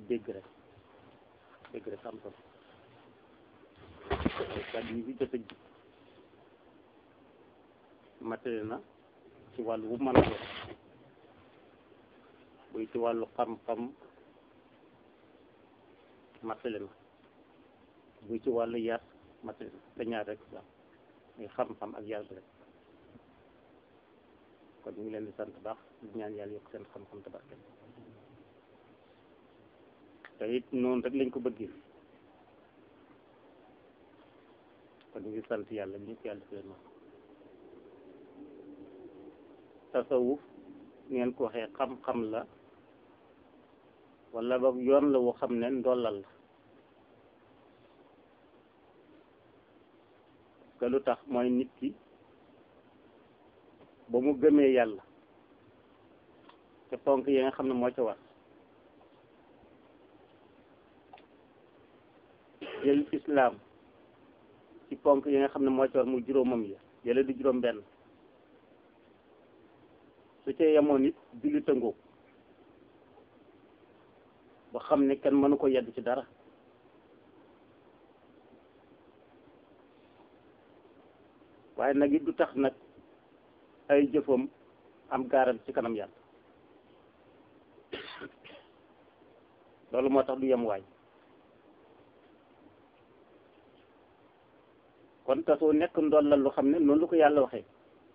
dégg rek dégg rek am solo kàddu yi fi jot a ji matériel na ci wàllu wu mën a doon buy ci wàllu xam-xam matériel na buy ci wàllu yar matériel na te ñaar rek waaw muy xam-xam ak yar bi rek kon ñu ngi leen di sant baax di ñaan yàlla yokk seen xam-xam te barke te it noonu rek lañ ko bëggee kon ñu ngi sant yàlla ñu ko yàlla defee noonu tasawuf ngeen ko waxee xam-xam la wala ba yoon la woo xam ne ndollal la que lu tax mooy nit ki ba mu gëmee yàlla te ponk yi nga xam ne moo ca war jël islaam ci ponk yi nga xam ne moo ca war mu juróomam ya yële di juróom benn su ca yemoon it julli tëngoo ba xam ne kenn mënu ko yedd ci dara waaye nag it du tax nag ay jëfam am gaaral ci kanam yàlla loolu moo tax du yem waay kon tasoo nekk ndollal lu xam ne noonu lu ko yàlla waxee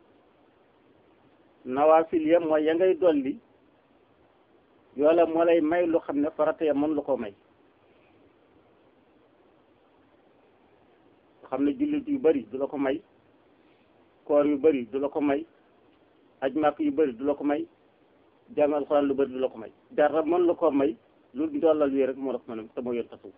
nawaafil ya mooy ya ngay dolli yoola moo lay may lu xam ne farata ya mën lu ko may xam ne jullit yu bari du la ko may koor yu bari du la ko may aj màkk yu bari du la ko may jàng alxuraan lu bari du la ko may dara mën la ko may lu ndollal yi rek moo la ko mën a te moo yor tasawuf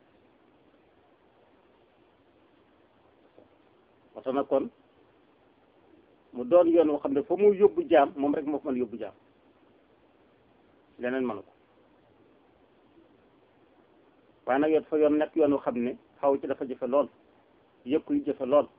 waxta na kon mu doon yoon woo xam ne fa mu yóbbu jaam moom rek moo ko mën yóbbu jaam leneen mënu ko waaye nag yoon fa yoon nekk yoon woo xam ne xaw ci dafa jëfe lool yëkku yu jëfe lool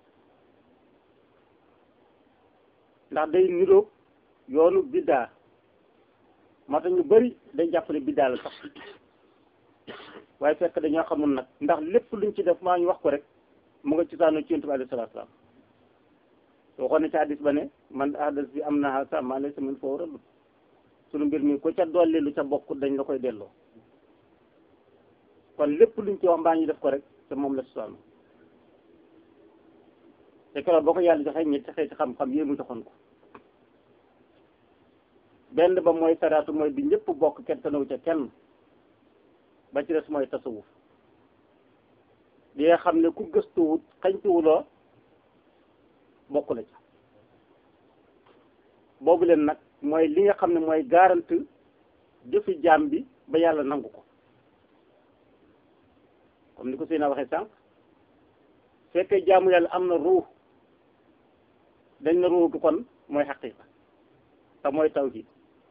ndax day niroog yoonu biddaa moo tax ñu bari day jàppale biddaa la sax waaye fekk dañoo xamul nag ndax lépp luñ ci def maa ñu wax ko rek mu nga ci saano ci yonent bi alayhi salaatu salaam waxoon na ci hadis ba ne man ahdas bi am na sa maa laysa min foofu rëdd sunu mbir mi ko ca dolli lu ca bokk dañ la koy delloo kon lépp luñ ci wax mbaa ñu def ko rek te moom la ci saano te keroog boo ko yàlla joxee ñetti xeeti xam-xam yéen mu joxoon ko benn ba mooy saraatu mooy bi ñëpp bokk kenn te naw ca kenn ba ci des mooy tasawuf li nga xam ne ku gëstuwut xañtuwuloo bokk la ca boobu leen nag mooy li nga xam ne mooy garante jëfi jaam bi ba yàlla nangu ko comme ni ko Seyna waxee sànq fekkee jaamu yàlla am na ruux dañ na ruux gi kon mooy xaqiqa te mooy tawhid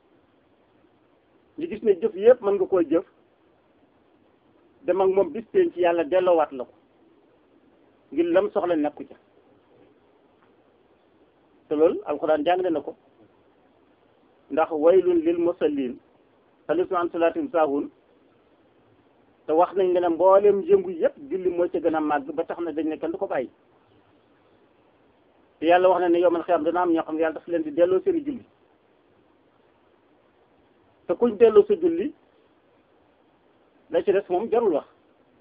ñu gis ne jëf yëpp mën nga koy jëf dem ak moom bis teen ci yàlla delloowaat la ko ngir lam soxla nekku ca te loolu alxuraan jàngale na ko ndax waylun lil musallin alladina an salaatim saahun te wax nañ ne mboolem yëngu yëpp julli mooy ca gën a màgg ba tax na dañ ne kenn du ko bàyyi te yàlla wax na ne yowmal xiyaam dana am ñoo xam ne yàlla daf leen di delloo seeni julli te kuñ delloo sa julli la ci des moom jarul wax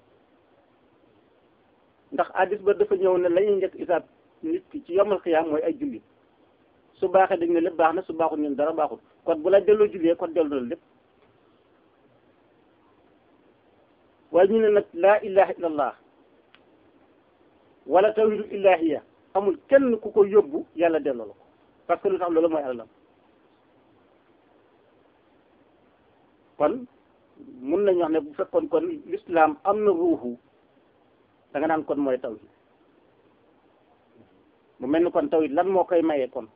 ndax addis ba dafa ñëw ne la ñuy njëkk isaab nit ki ci yomal xiyaam mooy ay julli su baaxee dañ ne lépp baax na su baaxul ñun dara baaxul kon bu la delloo jullee kon delloo la lépp waaye ñu ne nag laa ilaha illallah wala tawhidu ilahiya amul kenn ku ko yóbbu yàlla delloo la ko parce que lu tax loolu mooy alalam kon mun nañu wax ne bu fekkoon kon l'islam am na ruuxu da nga naan kon mooy tawhid mu mel ni kon tawhid lan moo koy mayee kon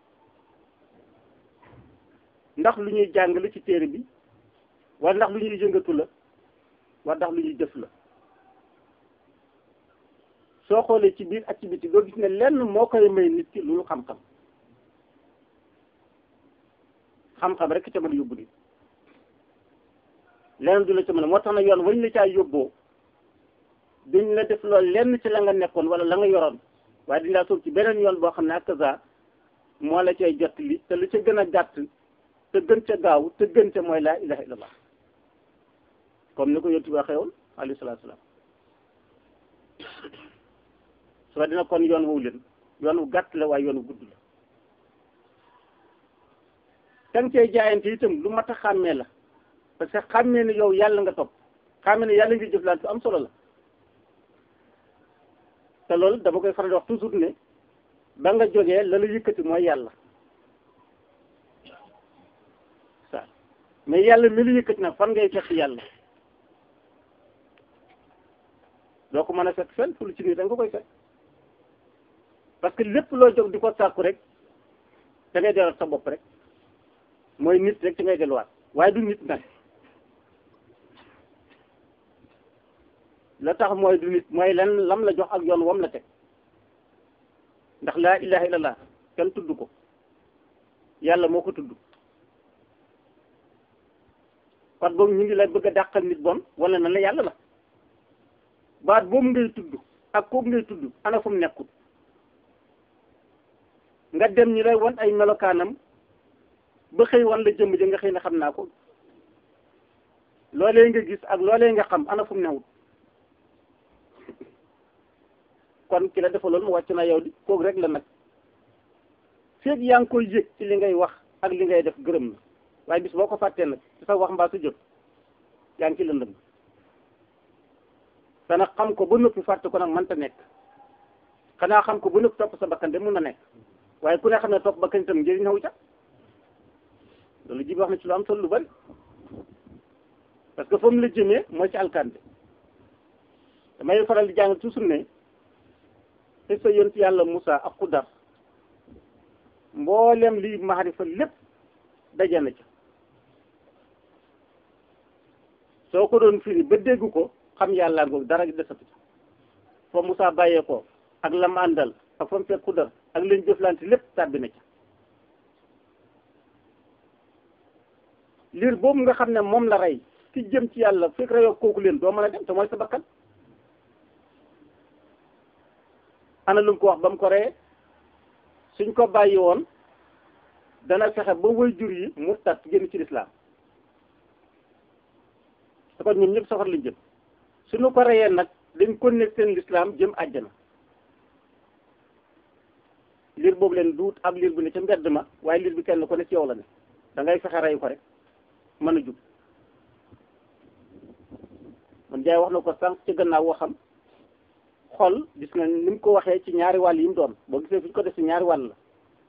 ndax lu ñuy jàng la ci téere bi wala ndax lu ñuy yëngatu la wala ndax lu ñuy jëf la soo xoolee ci biir activité doo gis ne lenn moo koy may nit ki loolu xam-xam xam-xam rek ca mën a yóbbu nit leneen du la ci mën a moo tax na yoon wañ la caa yóbboo duñ la def loolu lenn ci la nga nekkoon wala la nga yoroon waaye dañ laa sóob ci beneen yoon boo xam ne ak sa moo la cay jot li te lu ca gën a gàtt te gën ca gaaw te gën ca mooy laa ilaha illallah comme ni ko yontu bi waxee woon alayhi salaatu salaam soo dina kon yoon woowu leen yoon wu gàtt la waaye yoon wu gudd la tang cee jaayante itam lu mat a xàmmee la parce que xàmmee ni yow yàlla nga topp xàmmee ni yàlla ngi jëflante am solo la te loolu dama koy faral di wax toujours ne ba nga jógee la la yëkkati mooy yàlla ça mais yàlla mi la yëkkati nag fan ngay fekk yàlla doo ko mën a fekk fenn fu lu ci nii da nga koy fekk parce que lépp loo jóg di ko sàkku rek da ngay delluwaat sa bopp rek mooy nit rek ci ngay delluwaat waaye du nit nag la tax mooy du nit mooy lan lam la jox ak yoon wam la teg ndax laa ilaha illallah kenn tudd ko yàlla moo ko tudd kon boobu ñu ngi lay bëgg a dàqal nit bon wala na la yàlla la baat boobu ngay tudd ak kooku ngay tudd ana fu mu nekkul nga dem ñi lay wan ay melokaanam ba xëy wan la jëmm ja nga xëy na xam naa ko loolee nga gis ak loolee nga xam ana fu mu newut kon ki la defaloon mu wàcc na yow di kooku rek la nag feeg yaa ngi koy yëg ci li ngay wax ak li ngay def gërëm na waaye bis boo ko fàttee nag ci sa wax mbaa su jot yaa ngi ci lëndëm te nag xam ko ba noppi fàtte ko nag mënta nekk xanaa xam ko ba noppi topp sa bakkan de mun na nekk waaye ku ne xam ne topp bakkan itam njëriñ xaw ca loolu ji bi wax na ci lu am solo lu bari parce que foofu la jëmee mooy ci alkande damay faral di jàng toujours ne te sa yonent yàlla Moussa ak Xudar mboolem lii maarifa lépp daje na ca soo ko doon firi ba dégg ko xam yàlla ngoog dara desatu ca fa Moussa bàyyee ko ak lam àndal ak fa mu fekk Xudar ak leen jëflante lépp tàbbi na ca liir boobu nga xam ne moom la rey ki jëm ci yàlla fekk reyoo kooku leen doo mën a dem te mooy sa bakkan ana lu mu ko wax ba mu ko reyee suñ ko bàyyi woon dana fexe ba way jur yi murtat génn ci lislaam te kon ñoom ñëpp safar lañ jëm suñu ko reyee nag dañ ko nekk seen lislaam jëm àjjana liir boobu leen duut ab liir bu ne ca mbedd ma waaye liir bi kenn ko ne ci yow la ne da ngay fexe rey ko rek mën a jub man jaay wax na ko sànq ci gannaaw waxam xol gis nga ni mu ko waxee ci ñaari wàll yi mu doon boo gisee fi ñu ko def ci ñaari wàll la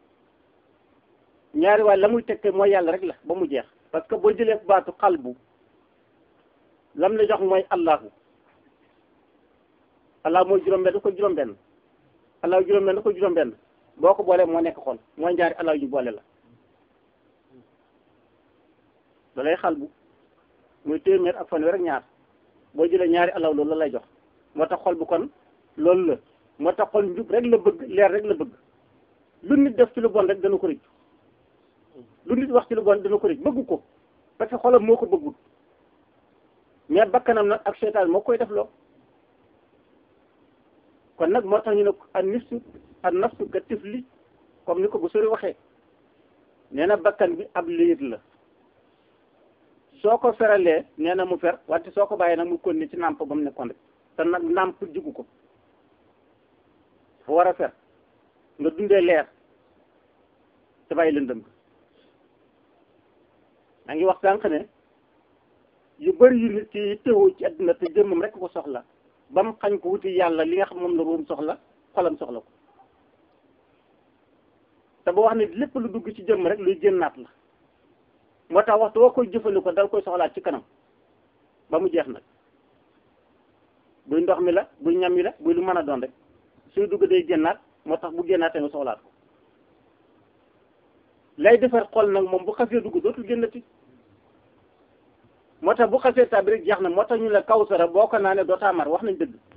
ñaari wàll la muy tekke mooy yàlla rek la ba mu jeex parce que boo jëlee baatu xalbu lam la jox mooy allahu allah mooy juróom-benn ko juróom-benn allah juróom-benn ko juróom-benn boo ko boolee moo nekk xol mooy ñaari allah yu ñu boole la da lay xalbu muy téeméer ak fanweer ak ñaar boo jëlee ñaari allah loolu la lay jox moo tax xol bu kon loolu la moo tax xol njub rek la bëgg leer rek la bëgg lu nit def ci lu bon rek dana ko rëcc lu nit wax ci lu bon dana ko rëcc bëgg ko parce que xolam moo ko bëggul mais bakkanam nag ak seytaan moo koy def loo kon nag moo tax ñu ne an nafsu an nafsu ka tifli comme ni ko bu sori waxee nee na bakkan bi ab liir la soo ko feralee nee na mu fer wante soo ko bàyyee nag mu kon ni ci nàmp ba mu nekkoon rek te nag nàmp jigu ko dafa war a fer nga dundee leer te bàyyi lëndëm maa ngi wax sànq ne yu bëri yu nit ki teewoo ci àdduna te jëmmam rek ko soxla ba mu xañ ko wuti yàlla li nga xam moom la ruum soxla xolam soxla ko te boo wax ne lépp lu dugg ci jëmm rek luy génnaat la moo tax waxtu woo koy jëfandikoo dal koy soxlaat ci kanam ba mu jeex nag buy ndox mi la buy ñam mi la buy lu mën a doon rek suy dugg day génnaat moo tax bu génnaatee nga soxlaat ko lay defar xol nag moom bu xasee dugg dootul génnati moo tax bu xasee tàbbi rek jeex na moo tax ñu la kawsara boo ko naanee dootaa mar wax nañ dëgg